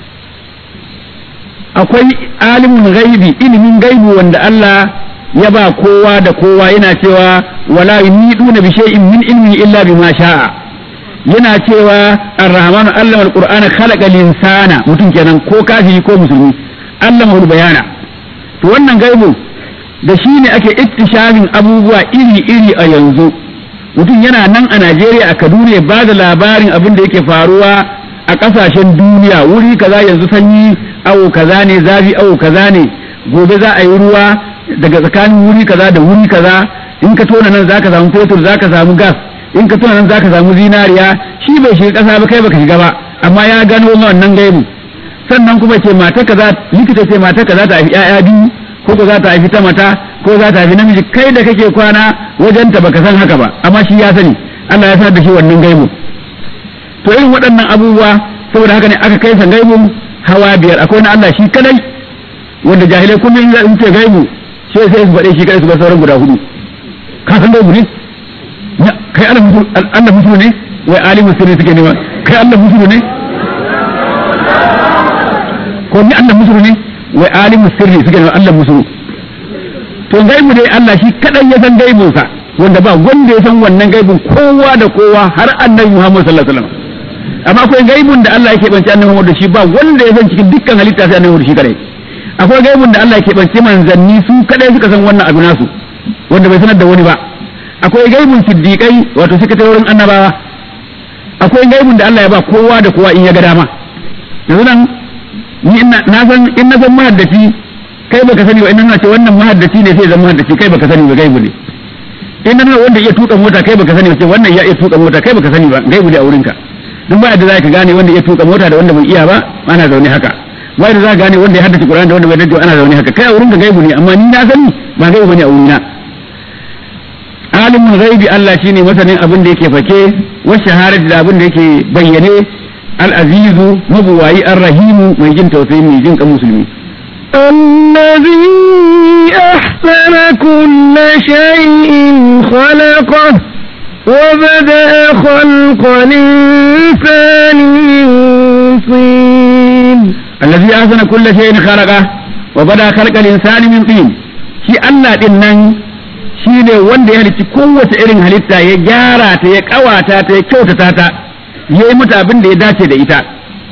akwai alimin gaibi ilimin gaibi wanda Allah ya ba kowa da kowa yana cewa wala yumiduna bi shay'in min ilmi illa bima sha'a yana cewa ar-rahman allama al-qur'ana khalaqa al-insana mutum kenan ko kafiri ko musulmi allama bayana to wannan gaibu da shi ne ake iktishabin abubuwa iri-iri a yanzu mutum yana nan a Najeriya a Kaduna ya ba da labarin abin da yake faruwa a ƙasashen duniya wuri kaza yanzu sanyi awo kaza ne zafi awo kaza ne gobe za a yi ruwa daga tsakanin wuri kaza da wuri kaza in ka tona nan zaka samu fetur zaka samu gas in ka tona nan zaka samu zinariya shi bai shiga ƙasa ba kai baka shiga ba amma ya gano wannan gaibu sannan kuma ce mata kaza likita ce mata kaza ta haifi 'ya'ya biyu ko ko za ta haifi ta mata ko za ta haifi namiji kai da kake kwana wajen ta baka san haka ba amma shi ya sani Allah ya sanar da shi wannan gaibu to irin waɗannan abubuwa saboda haka ne aka kai sa gaibu hawa biyar akwai na Allah shi kadai wanda jahilai kuma in za ce gaibu sai sai su faɗe shi kadai su bar sauran guda hudu ka san gaibu ne kai Allah musu ne wai alimu sirri suke nema kai Allah musu ne ko ni Allah musu ne wai alimu sirri suke nema Allah musu to gaibu dai Allah shi kadai ya san gaibunsa wanda ba wanda ya san wannan gaibun kowa da kowa har annabi Muhammad sallallahu alaihi wasallam amma akwai gaibun da Allah yake bance annabi Muhammad da shi ba wanda ya san cikin dukkan halitta sai annabi shi kadai akwai gaibun da Allah yake bance manzanni su kadai suka san wannan abu nasu wanda bai sanar da wani ba akwai gaibun siddiqai wato sakatarorin annabawa akwai gaibun da Allah ya ba kowa da kowa in ya ga dama yanzu nan ni na san in na san mahaddaci kai baka sani ba in na ce wannan mahaddaci ne sai zan mahaddaci kai baka sani ba gaibu ne in nan wanda iya tuka mota kai baka sani ba ce wannan ya iya tuka mota kai baka sani ba gaibu ne a wurinka duk ba da za ka gane wanda iya tuka mota da wanda bai iya ba ana zaune haka ba da za ka gane wanda ya haddace Qur'ani da wanda bai haddace ana zaune haka kai a wurinka gaibu ne amma ni na sani ba gaibu bane a wurina alimin ghaibi Allah shine masanin abin da yake fake wa shahadati da abin da yake bayyane al-azizu mabuwayi ar-rahimu mai jin tausayi mai jin kan musulmi
الذي أحسن كل شيء خلقه وبدأ خلق الإنسان من طين
الذي أحسن كل شيء خلقه وبدأ خلق الإنسان من طين shi Allah din nan shi ne wanda ya halicci kowace irin halitta ya gyara ta ya kawata ta ya kyautata ta ya yi mata abin da ya dace da ita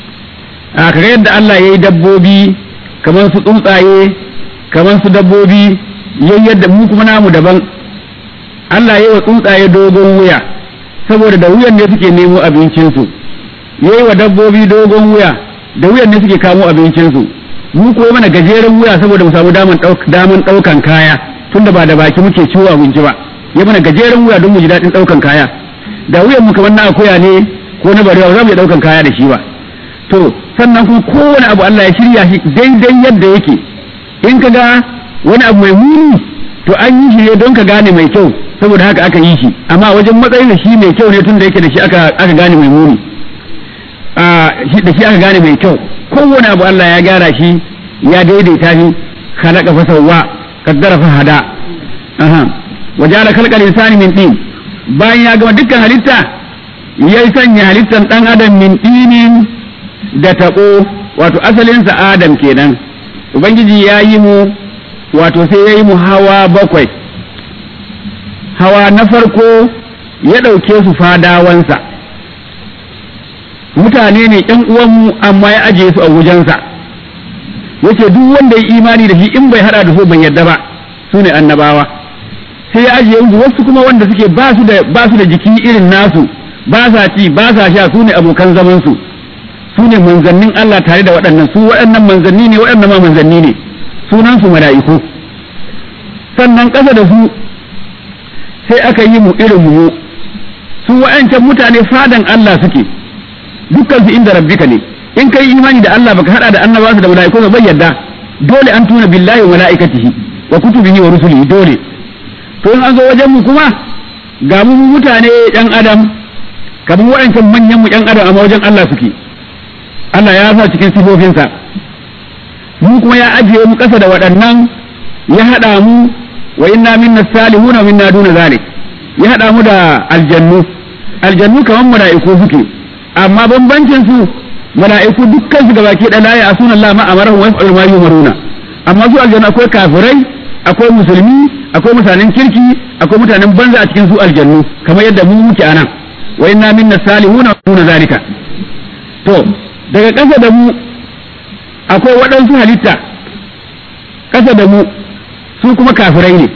a kaga yadda Allah ya yi dabbobi kamar su tsuntsaye kamar su dabbobi yayi yadda mu kuma namu daban Allah ya yi wa tsuntsaye dogon wuya saboda da wuyan ne suke nemo abincinsu ya yi wa dabbobi dogon wuya da wuyan ne suke kamo abincinsu mu ko mana gajeren wuya saboda mu samu daman ɗaukan kaya tunda ba da baki muke ciwo abinci ba ya mana gajeren wuya don mu ji daɗin ɗaukan kaya da wuyan mu kamar na akuya ne ko na barewa za mu iya ɗaukan kaya da shi ba to sannan kuma kowane abu Allah ya shirya shi daidai yadda yake in ka ga wani abu mai muni to an yi shi ne don ka gane mai kyau saboda haka aka yi shi amma wajen matsayin da shi mai kyau ne tun da yake da shi aka aka gane mai muni a shi da shi aka gane mai kyau kowane abu Allah ya gyara shi ya daidaita shi khalaqa fa sawwa qaddara fa hada aha wajala khalqal insani min tin bayan ya gama dukkan halitta ya sanya halittan dan adam min tinin da taɓo wato asalinsa adam kenan ubangiji ya yi mu wato sai ya yi mu hawa bakwai hawa na farko ya ɗauke su fadawansa mutane ne ƴan uwanmu amma ya ajiye su a wajensa yace duk wanda ya imani da shi in bai hada da su bai yadda ba su ne annabawa sai ya ajiye musu wasu kuma wanda suke ba su da ba su da jiki irin nasu ba sa ci ba sa sha su ne abokan zaman su su ne manzannin Allah tare da waɗannan su waɗannan manzanni ne waɗannan ma manzanni ne sunan su mala'iku sannan ƙasa da su sai aka yi mu irin mu su wa'ancan mutane fadan Allah suke dukkan su inda rabbika ne in kai imani da Allah baka hada da annabawa da mala'iku ba bai yadda dole an tuna billahi wa malaikatihi wa kutubihi wa rusulihi dole to in an zo wajen mu kuma ga mu mutane yan adam kamar wa'ancan manyan mu yan adam amma wajen Allah suke Allah ya sa cikin sifofinsa mu kuma ya ajiye mu kasa da waɗannan ya hada mu wa inna minna salihun wa minna duna zalik ya hada mu da aljannu aljannu kamar mala'iku suke amma bambancin su mala'iku dukkan su gabaki da la ya asuna Allah ma amara wa yaf'alu ma yumaruna amma su aljanna akwai kafirai akwai musulmi akwai mutanen kirki akwai mutanen banza a cikin su aljannu kamar yadda mu muke anan wa inna minna salihuna wa duna zalika to daga ƙasa da mu akwai waɗansu halitta ƙasa da mu su kuma kafirai ne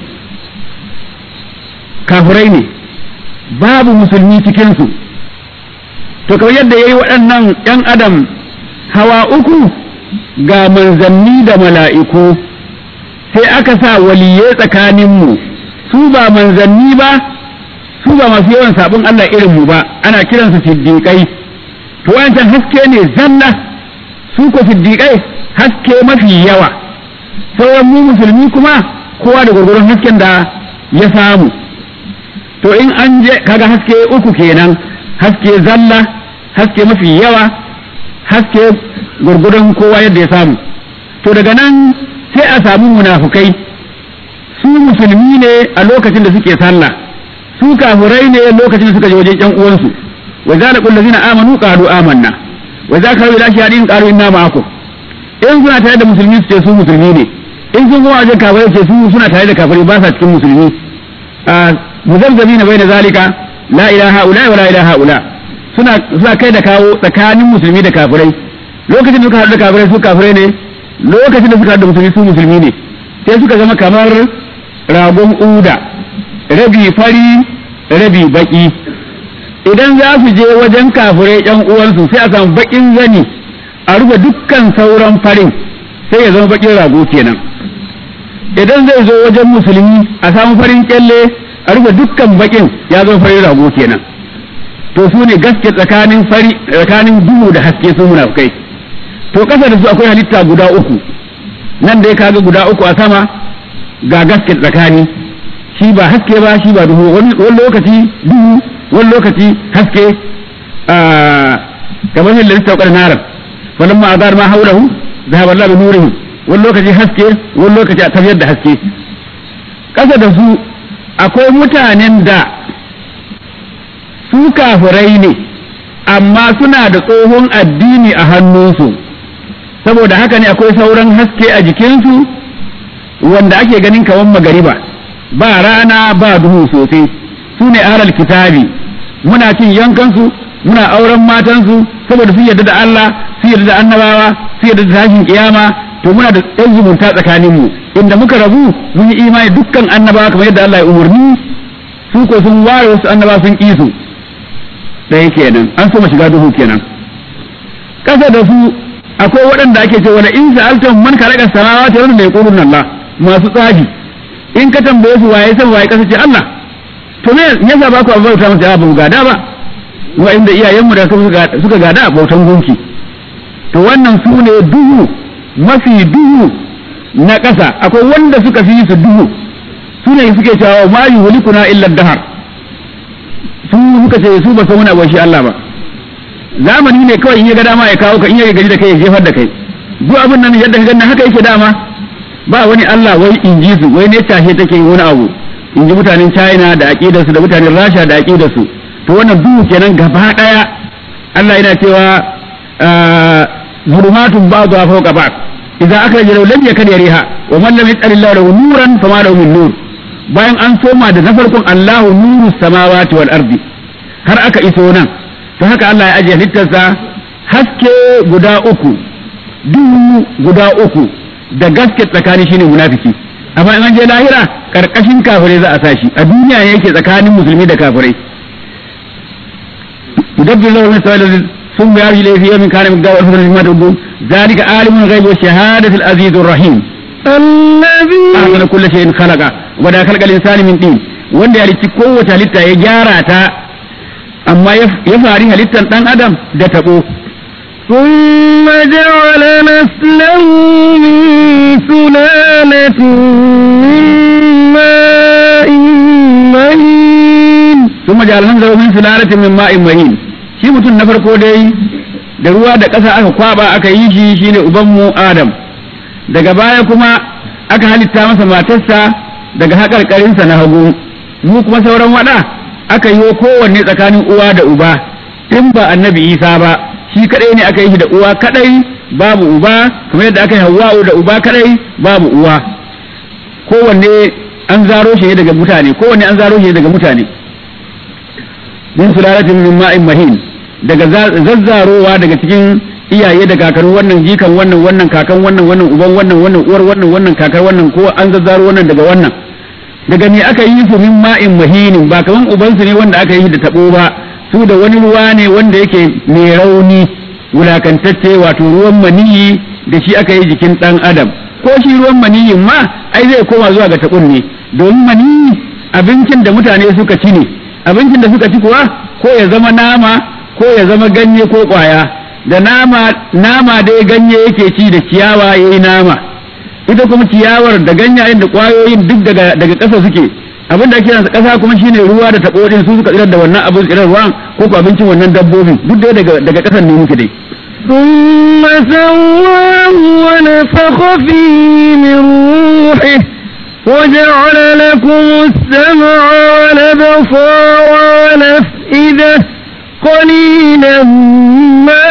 kafirai ne babu musulmi cikinsu to kamar yadda ya yi waɗannan ‘yan adam hawa uku ga manzanni da mala'iku sai aka sa waliyai tsakaninmu su ba manzanni ba su ba masu yawan sabon Allah irinmu ba ana kiransu siddiƙai to wancan haske ne zanna su ko siddiƙai haske mafi yawa sauran mu musulmi kuma kowa da gwargwaron hasken da ya samu to in an je kaga haske uku kenan haske zalla haske mafi yawa haske gurgudun kowa yadda ya samu to daga nan sai a samu munafukai su musulmi ne a lokacin da suke sallah su kafirai ne lokacin da suka je wajen yan uwansu wa zala kullu zina amanu qalu amanna wa za ka ila shahadin qalu inna ma'akum in suna tare da musulmi su ce su musulmi ne in sun kuma wajen kafirai ce su suna tare da kafirai ba sa cikin musulmi muzabzabina bayna zalika la ilaha ula wa la ilaha ula suna suna kai da kawo tsakanin musulmi da kafirai lokacin da suka haɗu da kafirai su kafirai ne lokacin da suka haɗu da musulmi su musulmi ne sai suka zama kamar ragon uda rabi fari rabi baki idan za su je wajen kafirai yan uwansu sai a samu bakin zani a rufe dukkan sauran farin sai ya zama bakin rago kenan idan zai zo wajen musulmi a samu farin kyalle a rufe dukkan bakin ya zo fari rago kenan to su ne gaske tsakanin fari tsakanin duhu da haske su munafukai to kasa da su akwai halitta guda uku nan dai kaga guda uku a sama ga gaske tsakani shi ba haske ba shi ba duhu wani lokaci duhu wani lokaci haske kamar yin lalita ƙwar narar wani ma azar ma haulahu zahaba Allah bi nurihim wani lokaci haske wani lokaci a tafiyar da haske kasa da su akwai mutanen da su kafirai ne amma suna da tsohon addini a hannunsu saboda haka ne akwai sauran haske a jikinsu wanda ake ganin kawan magariba ba rana ba duhu sosai su ne ahlal kitabi muna cin yankansu muna auren matansu saboda sun yarda da Allah sun yarda da annabawa sun yarda da tashin kiyama to muna da ɗan zumunta tsakaninmu inda muka rabu mun yi imani dukkan annabawa kamar yadda Allah ya umarni su ko sun ware wasu annabawa sun ƙi su ɗaya kenan an so shiga duhu kenan ƙasa da su akwai waɗanda ake cewa la in sa'altum man khalaqa samawati wal ardi yaquluna Allah masu tsafi in ka tambaye su waye san waye kasa ce Allah to me yasa ba ku bauta masa ba mu gada ba wa inda iyayenmu da suka gada bautan gunki to wannan su ne duhu mafi duhu na ƙasa akwai wanda suka fi su duhu su ne suke cewa ma yuhlikuna illa dahar su suka ce su ba san wani abu shi Allah ba zamani ne kawai in ya ga dama ya kawo ka in ya gaji da kai ya jefar da kai duk abin nan yadda ka ganna haka yake dama ba wani Allah wai in ji su wai ne tashe take wani abu in ji mutanen China da aqidarsu da mutanen Rasha da aqidarsu to wannan duhu kenan gaba daya Allah yana cewa zulumatun ba'dha fawqa ba'd idza akhraja law lam yakad yariha wa man lam yaj'al Allah lahu nuran fama lahu min nur bayan an soma da na farkon Allahu nuru samawati wal ardi har aka iso nan to haka Allah ya ajiye halittarsa haske guda uku duhu guda uku da gaske tsakani shine munafiki amma in an je lahira karkashin kafirai za a sashi a duniya ne yake tsakanin musulmi da kafirai يدبر له المسائل ثم يرجع إليه في يوم كان مقداره ألف سنة مما تعدون ذلك عالم الغيب والشهادة العزيز الرحيم
الذي
أحسن كل شيء خلق ودا خلق الإنسان من طين wanda ya halicci kowace halitta ya gyara ta amma ya fari halittar ɗan adam da taɓo
ثم جعل نسله من سلالة من ماء مهين
sun majalan zama min sulalatin min ma'in mahin shi mutum na farko dai da ruwa da ƙasa aka kwaba aka yi shi shine ubanmu adam daga baya kuma aka halitta masa matarsa daga haƙarƙarinsa na hagu mu kuma sauran waɗa aka yi kowanne tsakanin uwa da uba in ba annabi isa ba shi kaɗai ne aka yi shi da uwa kaɗai babu uba kamar yadda aka yi hawa'u da uba kaɗai babu uwa kowanne an zaro shi ne daga mutane kowanne an zaro shi ne daga mutane min sulalatin min ma'in mahin daga zazzarowa daga cikin iyaye da kakar wannan jikan wannan wannan kakan wannan wannan uban wannan wannan uwar wannan wannan kakar wannan ko an zazzaro wannan daga wannan daga me aka yi su min ma'in mahinin ba kaman ubansu ne wanda aka yi da tabo ba su da wani ruwa ne wanda yake mai rauni wulakantacce wato ruwan maniyi da shi aka yi jikin dan adam ko shi ruwan maniyin ma ai zai koma zuwa ga tabon ne domin maniyi abincin da mutane suka ci ne abincin da suka ci kuwa ko ya zama nama ko ya zama ganye ko kwaya da nama nama dai ganye yake ci da ciyawa yayi nama ita kuma ciyawar da ganyayen da kwayoyin duk daga daga ƙasa suke abin da ake yanzu ƙasa kuma shine ruwa da taɓo din su suka tsirar da wannan abin tsirar ruwan ko ko abincin wannan dabbobin duk dai daga daga ƙasan ne muke dai
ثم سواه ونفخ فيه من روحه وجعل لكم السمع والأبصار والأفئدة قليلا ما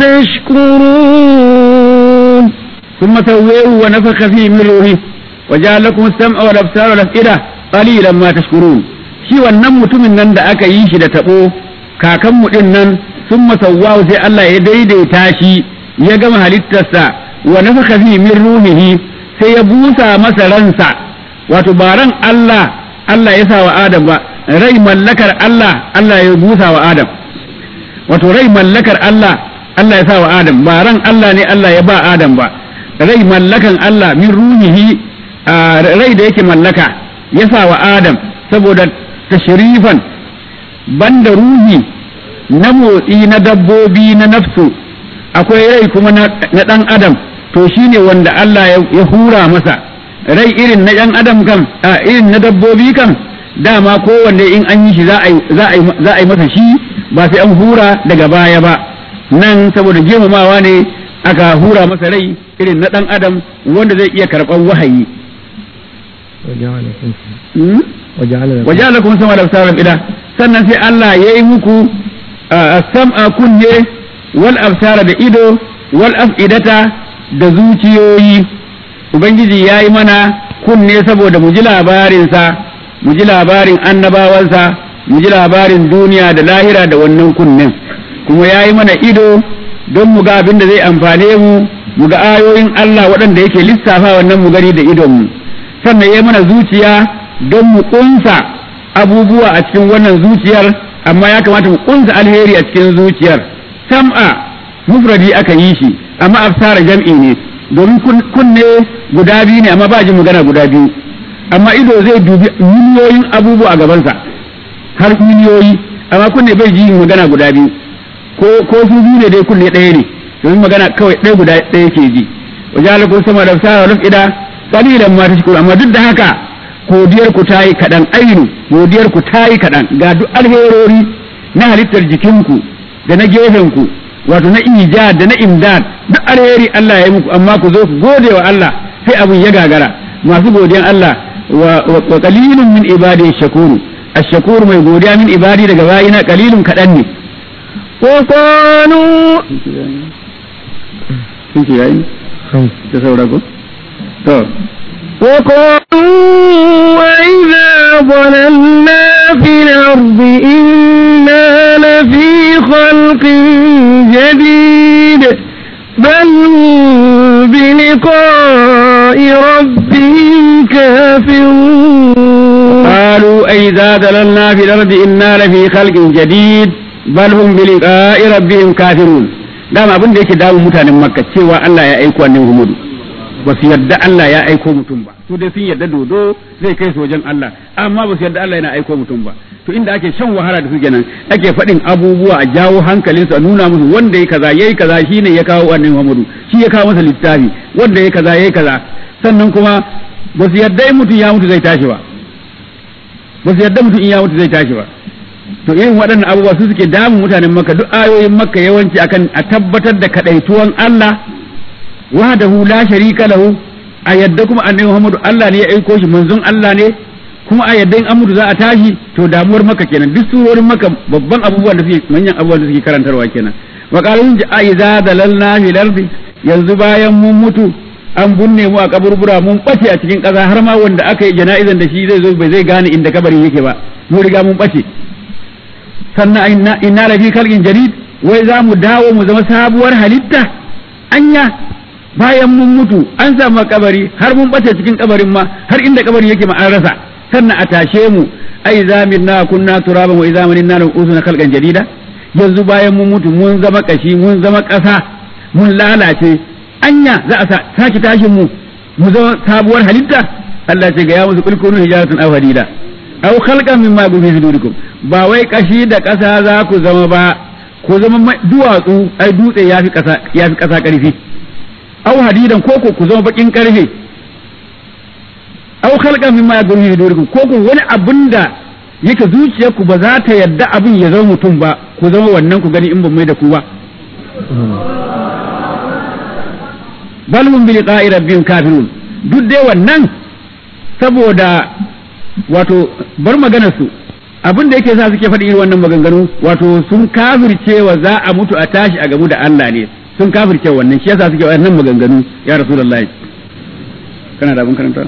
تشكرون
ثم سويه ونفخ فيه من روحه وجعل لكم السمع والابصار والافئده قليلا ما تشكرون shi wannan mutumin nan da aka yi shi da tabo kakanmu din nan sun masawwahu sai Allah ya daidaita shi ya gama halittarsa wa nafaka fi min ruhihi sai ya busa masa ransa wato ba ran Allah Allah ya sa wa Adam ba rai mallakar Allah Allah ya busa wa Adam wato rai mallakar Allah Allah ya sa wa Adam ba ran Allah ne Allah ya ba Adam ba rai mallakan Allah min ruhihi rai da yake mallaka ya sa wa Adam saboda tashrifan banda ruhi na motsi na dabbobi na nafsu akwai rai kuma na ɗan adam to shine wanda Allah ya hura masa rai irin na ɗan adam kam a irin na dabbobi kam dama kowanne in an yi shi za a yi masa shi ba sai an hura daga baya ba nan saboda girmamawa ne aka hura masa rai irin na ɗan adam wanda zai iya karɓar wahayi waja'ala kuma sama da sauran ida sannan sai Allah ya yi muku sam'a kunne wal absara da ido wal af'idata da zuciyoyi ubangiji ya yi mana kunne saboda mu ji labarinsa mu ji labarin annabawansa mu ji labarin duniya da lahira da wannan kunnen kuma ya yi mana ido don mu ga abin da zai amfane mu mu ga ayoyin Allah waɗanda yake lissafa wannan mu gani da idonmu sannan ya yi mana zuciya don mu ƙunsa abubuwa a cikin wannan zuciyar amma ya kamata mu ƙunsa alheri a cikin zuciyar sam'a mufradi aka yi shi amma absara jam'i ne domin kunne guda biyu ne amma ba jin magana guda biyu amma ido zai dubi miliyoyin abubuwa a gabansa har miliyoyi amma kunne bai ji magana guda biyu ko ko su biyu ne dai kunne ɗaya ne domin magana kawai ɗaya guda ɗaya ke ji wajen ko sama da sa wa ida kalilan ma ta shukuru amma duk da haka godiyar ku ta yi kaɗan ainu godiyar ku ta yi kaɗan ga duk alherori na halittar jikinku da na gefenku wato na ijad da na imdad duk alheri Allah ya yi muku amma ku zo ku gode wa Allah sai abin ya gagara masu godiyan Allah wa qalilun min ibadi shakuru ash-shakur mai godiya min ibadi daga bayina qalilun kadan ne
wa qalu
sun ce yayi ta saura ko to
وقالوا وإذا ضللنا في الأرض إنا لفي خلق جديد بل هم بلقاء ربهم كافرون
قالوا أئذا ضللنا في الأرض إنا لفي خلق جديد بل هم بلقاء ربهم كافرون dama abin da yake damun mutanen makka cewa Allah ya aiko annabi Muhammad ba su yarda Allah ya aiko mutum ba su dai sun yarda dodo zai kai su wajen Allah amma ba su yarda Allah yana aiko mutum ba to inda ake shan wahala da su kenan ake faɗin abubuwa a jawo hankalinsu a nuna musu wanda ya kaza yayi kaza shine ya kawo annabi Muhammadu shi ya kawo masa littafi wanda ya kaza yayi kaza sannan kuma ba su yarda in mutum ya mutu zai tashi ba ba su yarda mutum in ya mutu zai tashi ba to irin waɗannan abubuwa su suke damun mutanen makka duk ayoyin makka yawanci akan a tabbatar da kadaituwan Allah wahdahu la sharika lahu a yadda kuma annabi Muhammadu Allah ne ya aiko shi manzon Allah ne kuma a yadda in an mutu za a tashi to damuwar maka kenan duk surorin maka babban abubuwan da suke manyan abubuwan da suke karantarwa kenan wa qalun ja iza dalalna fil ardi yanzu bayan mun mutu an bunne mu a kaburbura mun bace a cikin ƙasa har ma wanda aka yi jana'izan da shi zai zo bai zai gane inda kabarin yake ba mu riga mun bace sannan inna inna la fi khalqin jadid wai za mu dawo mu zama sabuwar halitta anya bayan mun mutu an samu kabari har mun bace cikin kabarin ma har inda kabarin yake ma an rasa sannan a tashe mu ai zaminna kunna turaban wa idza manna lam usuna khalqan jadida yanzu bayan mun mutu mun zama kashi mun zama kasa mun lalace anya za a sake tashin mu mu zama sabuwar halitta Allah ce ga ya musu kulkunu hijaratun aw hadida aw khalqan mimma fi sudurikum ba wai kashi da kasa za ku zama ba ku zama duwatsu ai dutse yafi kasa yafi kasa karfi aw hadidan ko ko ku zama bakin karfe aw khalqan mimma yakunu fi sudurikum ko ko wani abin da yake zuciyarku ba za ta yadda abin ya zama mutum ba ku zama wannan ku gani in ban mai da ku ba bal hum bi liqa'i rabbihim kafirun duk dai wannan saboda wato bar maganar su abin da yake sa suke faɗi irin wannan maganganu wato sun kafircewa za a mutu a tashi a gamu da Allah ne sun kafirce wannan shi yasa suke wannan maganganu ya rasulullahi kana da abin karanta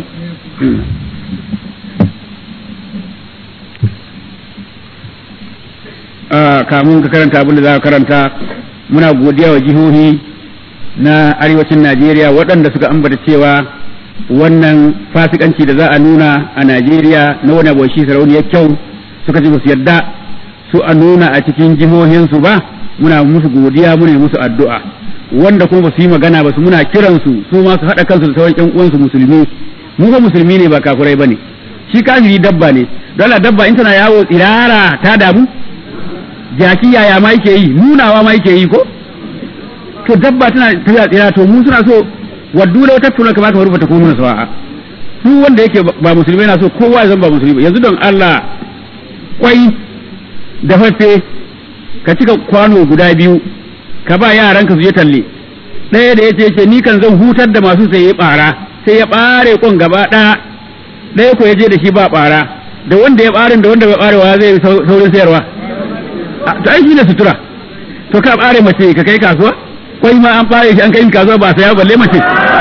kamun ka karanta abin da za ka karanta muna godiya wa jihohi na arewacin Najeriya waɗanda suka ambata cewa wannan fasikanci da za a nuna a Najeriya na wani abu shi sarauniyar kyau suka ce su yadda su a nuna a cikin jihohinsu ba muna musu godiya muna musu addu'a wanda kuma ba su yi magana ba su muna kiransu su ma su haɗa kansu da sauran ƴan uwansu musulmi mu ba musulmi ne ba kafurai bane shi kafiri dabba ne dole dabba in tana yawo tsirara ta damu jaki yaya ma yake yi nunawa ma yake yi ko to dabba tana tafiya tsira to mu suna so waddu da wata tuna kamar kamar bata kuma sawa'a su wanda yake ba musulmi na so kowa ya zama ba musulmi yanzu don Allah kwai da fafe ka cika kwano guda biyu ka ba yaranka su je talle ɗaya da yace yace ni kan zan hutar da masu sai ya bara sai ya bare kon gaba ɗaya ɗaya ko ya je da shi ba bara da wanda ya barin da wanda bai barewa zai saurin sayarwa to ai shi ne sutura to ka bare mace ka kai kasuwa kwai ma an bare shi an kai kasuwa ba saya balle mace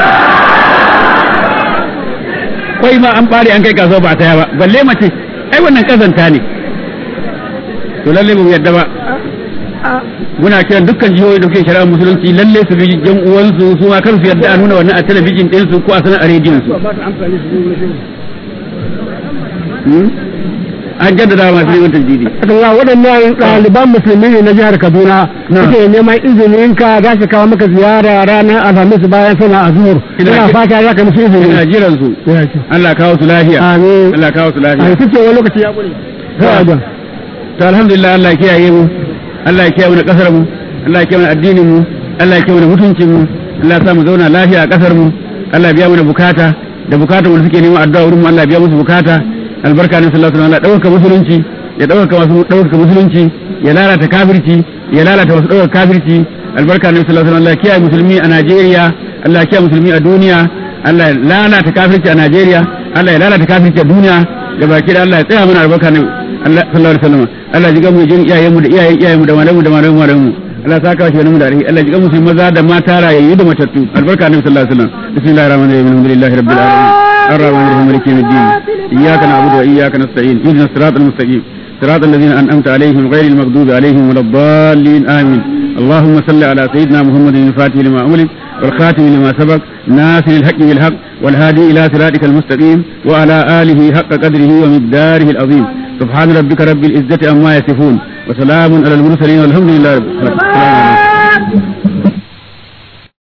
kwai ma an bare an kai kasuwa ba saya ba balle mace ai wannan kazanta ne to lalle mu yadda ba muna kiran dukkan jihohi da kuke shari'ar musulunci lalle su bi jan uwansu su ma kar su yadda a nuna wannan a talabijin din su ko a sanar a rediyon su an jaddada masu neman tajdidi
Allah waɗannan ɗaliban musulmi ne na jihar Kaduna suke neman izinin ka za su kawo maka ziyara ranar Alhamis bayan sana a zuhur ina fata za ka musu izini
ina jiran su Allah kawo su lafiya
amin
Allah kawo su
a
lafiya
yi ce wani lokaci ya ƙure sai a jan
to alhamdulillah Allah ya kiyaye mu Allah ya kiyaye mu da kasar mu Allah ya kiyaye mu da addinin mu Allah ya kiyaye mu da mutuncin mu Allah ya sa mu zauna lafiya a kasar mu Allah ya biya mu da bukata da bukatun mu da suke neman addu'a wurin mu Allah ya biya musu bukata albarka ne sallallahu alaihi wasallam Allah dauka musulunci ya dauka masu dauka musulunci ya lalata kafirci ya lalata wasu dauka kafirci albarka ne sallallahu alaihi wasallam Allah ya kiyaye musulmi a Najeriya Allah ya kiyaye musulmi a duniya Allah ya lalata kafirci a Najeriya Allah ya lalata kafirci a duniya gabaki da Allah ya tsaya mana albarka ne Allah sallallahu alaihi wasallam Allah ji gamu jin iyayen mu da iyayen iyayen mu da malamu da malamu malamu mu Allah saka shi wani da alheri Allah ji gamu su maza da mata rayayyu da matattu albarka ne sallallahu alaihi wasallam bismillahir rahmanir rahim alhamdulillahi rabbil alamin الرحمن الرحيم مالك يوم الدين إياك نعبد وإياك نستعين اهدنا الصراط المستقيم صراط الذين أنعمت عليهم غير المغضوب عليهم ولا الضالين آمين اللهم صل على سيدنا محمد الفاتح لما أملك والخاتم لما سبق ناصر الحق بالحق والهادي إلى صراطك المستقيم وعلى آله حق قدره ومقداره العظيم سبحان ربك رب العزة عما يصفون وسلام على المرسلين والحمد لله رب العالمين